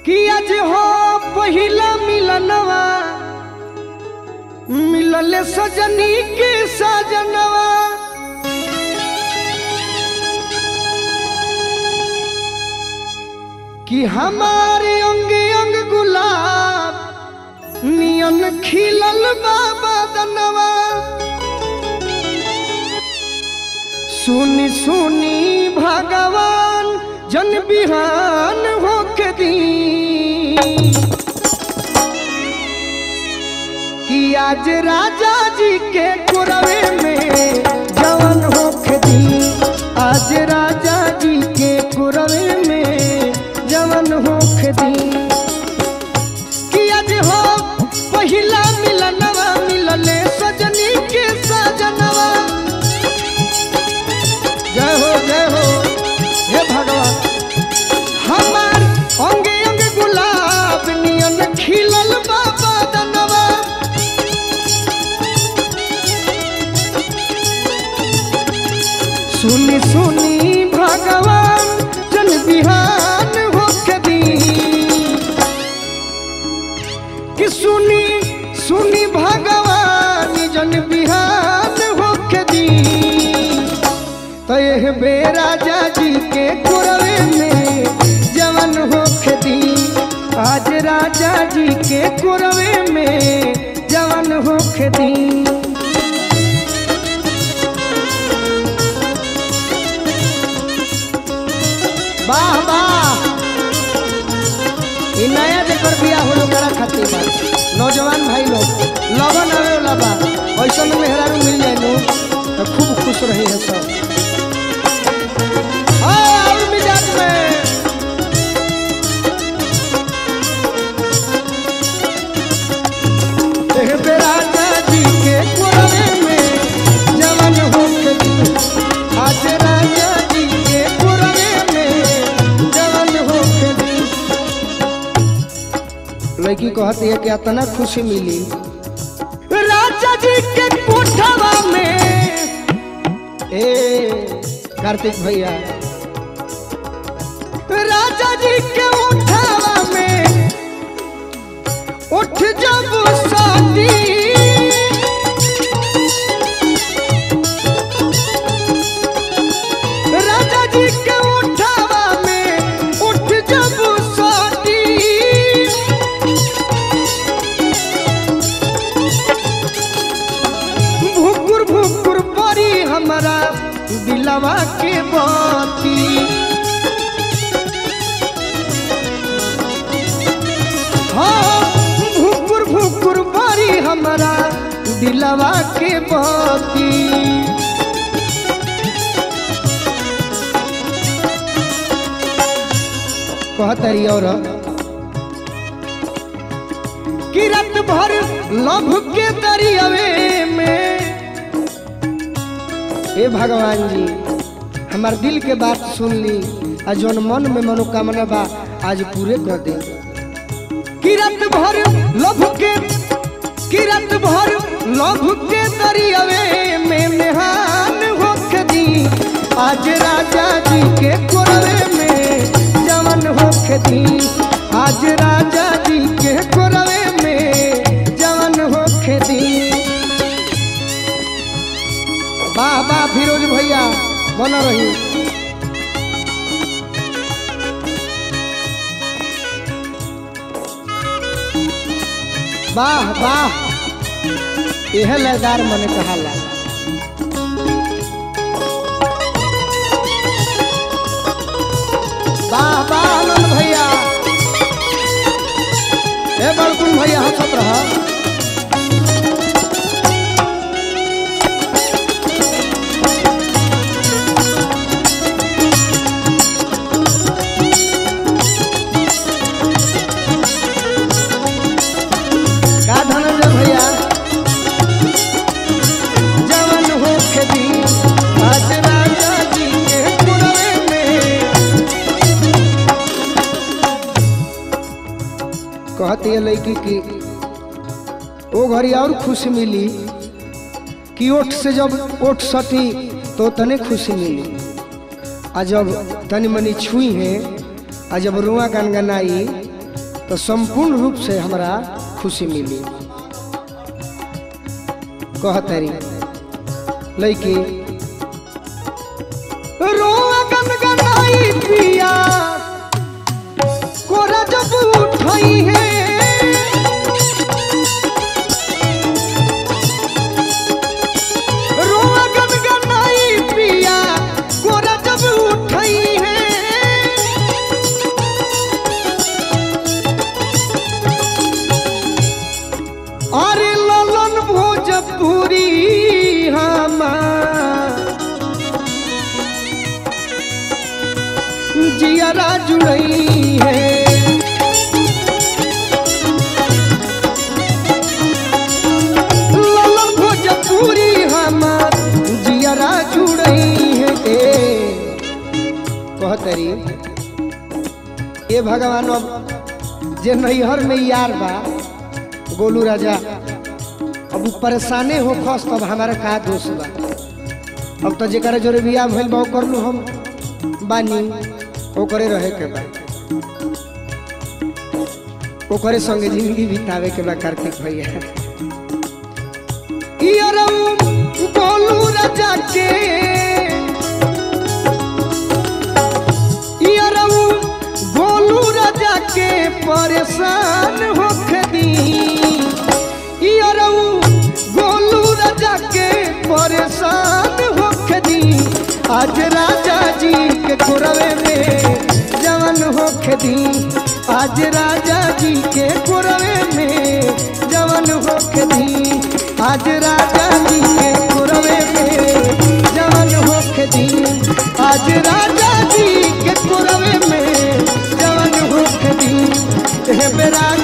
कि आज हो पहिला मिलनवा मिलले सजनी के सजनवा कि हमारे अंग अंग गुलाब नियन खिलल बाबा दनवा सुनी सुनी भगवान जन बिहान होके दी कि आज राजा जी के कुरवे में जवन होके दी आज राजा जी के कुरवे में जवन होके दी कि आज हो पहिला मिलनवा मिलले सजनी के सजनवा जय हो जय हो हे भगवान हमार अंगे अंगे गुलाब नियन खिलल बाबा दनवा सुनी सुनी भगवान जन बिहान होके दी कि सुनी सुनी भगवान जन बिहान होके दी तो यह बेराजा जी के कुरवे में जवन होके दी आज राजा जी के कुरवे में जवन होके दी वाह वाह ई नया जेकर बियाह होलो करा खातिर बा नौजवान भाई लोग लगन आवे वाला बा ऐसन मेहरारू मिल जाए नु तो खूब खुश रही है सब आ, और मिजाज में एह बेराजा जी के कुरवे में जवन होके दी आज राजा जी के कुरवे में जवन होके दी लड़की कहती है कि इतना खुशी मिली राजा जी के कोठवा में ए कार्तिक भैया राजा जी के उठावा में उठ जब शादी राजा जी के उठावा में उठ जब शादी भुकुर भुकुर परी हमारा दिलवा के बाती हाँ भुकुर भुकुर परी हमारा दिलवा के बाती कहतरी और कि रात भर लभ के दरियावे में हे भगवान जी हमार दिल के बात सुन ली आ जौन मन में मनोकामना बा आज पूरे कर दे कि रात भर लभ के कि रात भर लभ के दरियावे में मेहान होके दी आज राजा जी के कोरवे में जवन होके दी आज राजा जी के कोरवे में जवन होके दी वाह वाह फिरोज भैया बना रही वाह वाह यह लयदार मने कहाला वाह वाह आनंद भैया हे बड़कुन भैया हंसत रहा का धनंजय भैया जवन होके दी आज राजा जी के कुरवे में कहती है लड़की की ओ घड़ी और खुशी मिली कि ओठ से जब ओठ सटी तो तने खुशी मिली आ जब तनी मनी छुई है आ जब रुआ गनगनाई तो संपूर्ण रूप से हमरा खुशी मिली कहतरी लैके रोआ गनगनाई पिया कोरा जब उठई है रोआ गनगनाई पिया कोरा जब उठई है अरे ललन भोजपुरी हमार जियरा जुड़ई है ललन भोजपुरी हमार जियरा जुड़ई है ए कहतरी ए भगवान अब जे नैहर में यार बा गोलू राजा अब उ परेशाने हो खस तब हमारा का दोष बा अब तो जेकर जोरे बियाह भइल बा कर लू हम बानी ओकरे रहे के बा ओकरे संगे जिंदगी बितावे के बा कार्तिक भैया इयरऊ गोलू राजा के इयरऊ गोलू राजा के परेशान होके दी इयरऊ गोलू राजा के परेशान होके दी आज राजा जी के कुरवे में जवन होके दी आज राजा जी के कुरवे में जवन होके दी आज राजा जी के कुरवे में जवन होके दी आज राजा जी के कुरवे में जवन होके दी हे बेरा